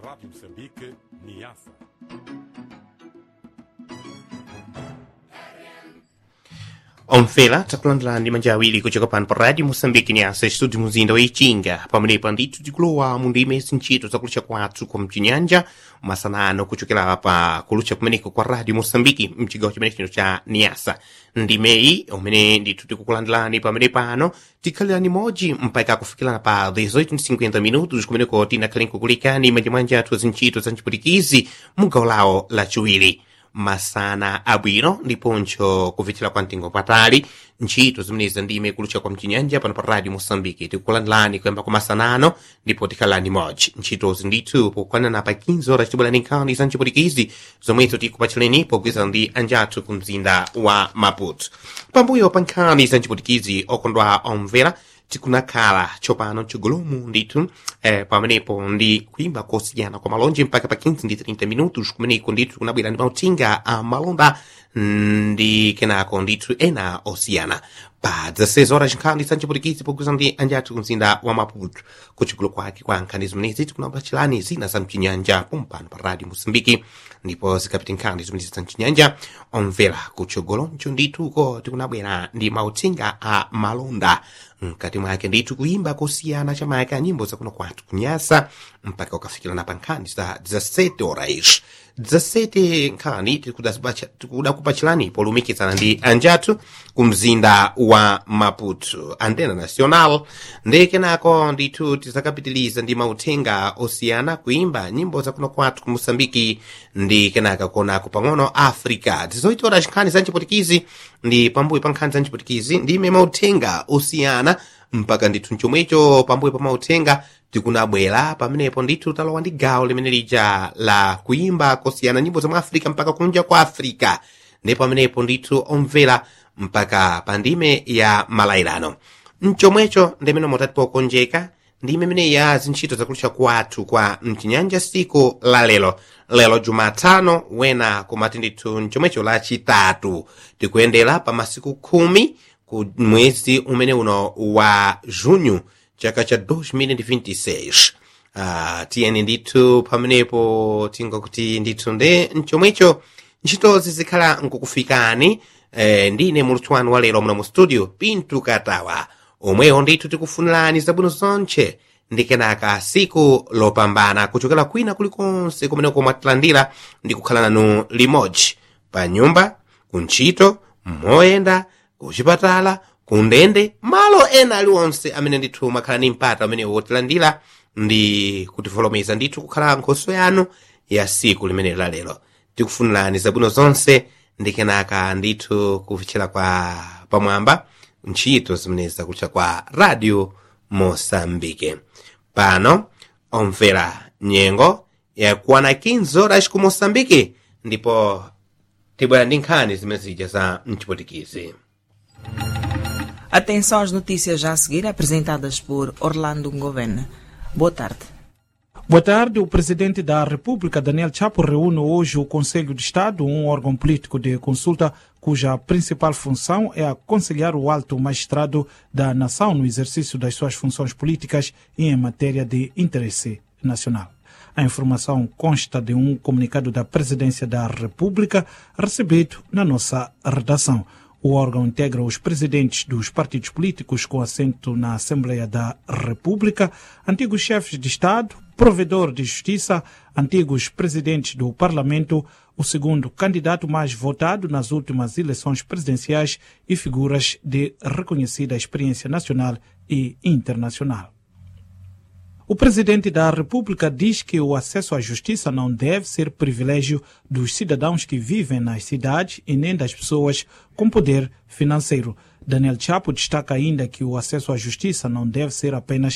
Rádio Moçambique, Niassa. omvera takulandirani manja awiri kuchoka pano pa radio moçambique nyasa studio muzinda wa ichinga pamenepa ndithu tikulowa mu ndime zintchito zakulucha kwathu kwa mchinyanja masanano kuchokera pa kulucha kumeneko kwa radio moçambique mchigawo chimene chino cha niasa ndimeyi umene ndithu tikukulandirani pamene pano tikhalirani modzi mpaka kufikirana pa 1850 minutos kumeneko tinakhale nkukulikani manja mwanja athu zintchito za mchiputikizi mu gawo lawo lachiwiri masana abwino ndiponso kufikira kwa mtengo patali ntchito zimenezi ndime kulucha kwa mchinyanja pano pa radio moçambique tikukulandirani kuyamba kwa masanano ndipo tikhalani modzi ntchitozi ndithu pokwanana pa 15 horas tibwerani nkhani za mchiputikizi zomwezo tikupatchireni pogwirizana ndi anjathu ku mzinda wa maputo pambuyo pa nkhani za mchiputikizi okondwa omvera tikunakhala tsopano mchigolomu ndithu eh, pamenepo ndi kuimba kosiyana kwa malonje mpaka pa 15 ndi 30 minutos kumeneko ndithu kunabwera ndi mauthenga a malonda ndi kenako ndithu ena osiyana pa 16 horas nkhani za mchiputikizi pogwirizana ndi anjathu ku mzinda wa maputo kuchigulu kwake kwa nkhani zimenezi tikunapatchirani zina za mchinyanja pompano pa radio moçambike ndipo zikapita nkhani zimenezi za mchinyanja omvera kutsogoloncho ndithuko tikunabwera ndi mauthenga a malonda mkati mwake ndithu kuimba kosiyana chamayaka nyimbo zakuno kwathu kunyasa mpaka ukafikirana pa nkhani za 17 horas 17 nkhani tikudakupatchirani polumikizana ndi anjathu ku mzinda wa maputo antena national ndi kenako ndithu tizakapitiliza ndi mauthenga osiyana kuimba nyimbo zakuno kwathu ku moçambike ndi kenaka kuonako pang'ono africa tizoitora nkhani za mchiputikizi ndi pambuyo pa nkhani za mchiputikizi ndime mauthenga osiyana mpaka ndithu mchomwecho pambuyo pa mauthenga tikunabwera pamenepo ndithu talowa ndi gawo limene lija la kuimba kosiyana nyimbo za mu africa mpaka kunja kwa africa ndi pamenepo ndithu omvera mpaka pa ndime ya malayirano mchomwecho ndimene motati pokonjeka ndime imene ya zintchito zakulucha kwathu kwa mchinyanja siku la lero lero jumatano wena kumati ndithu mchomwecho lachitatu tikuyendera pa masiku khumi ku mwezi umene uno wa junho chaka cha 2026 uh, tiyeni ndithu pamenepo tingakuti ndithu nde mchomwecho ntchitozi zikhala nkukufikani eh, ndine mulutsi wanu wa lero muno mu studio pintu katawa omwewo ndithu tikufunirani zabwino zonche ndi kenaka siku lopambana kuchokera kwina kulikonse kumeneko mwatilandira ndi kukhala nanu limodzi pa nyumba kuntchito moyenda kuchipatala kundende malo ena aliwonse amene ndithu makhala ni mpata amene wotilandira ndi kutivolomeza ndithu kukhala nkhoso yanu ya siku limene la lero tikufunirani zabwino zonse ndi kenaka ndithu kufichira kwa pamwamba ntchito zimenezi zakutcha kwa radio moçambike pano omvera nyengo yakwana 15 horas ku moçambike ndipo tibwera ndi nkhani zimene zija za mchipotikizi Atenção às notícias já a seguir, apresentadas por Orlando Ngovene. Boa tarde. Boa tarde. O presidente da República, Daniel Chapo, reúne hoje o Conselho de Estado, um órgão político de consulta cuja principal função é aconselhar o alto magistrado da nação no exercício das suas funções políticas e em matéria de interesse nacional. A informação consta de um comunicado da Presidência da República recebido na nossa redação. O órgão integra os presidentes dos partidos políticos com assento na Assembleia da República, antigos chefes de Estado, provedor de justiça, antigos presidentes do Parlamento, o segundo candidato mais votado nas últimas eleições presidenciais e figuras de reconhecida experiência nacional e internacional. O presidente da República diz que o acesso à justiça não deve ser privilégio dos cidadãos que vivem nas cidades e nem das pessoas com poder financeiro. Daniel Chapo destaca ainda que o acesso à justiça não deve ser apenas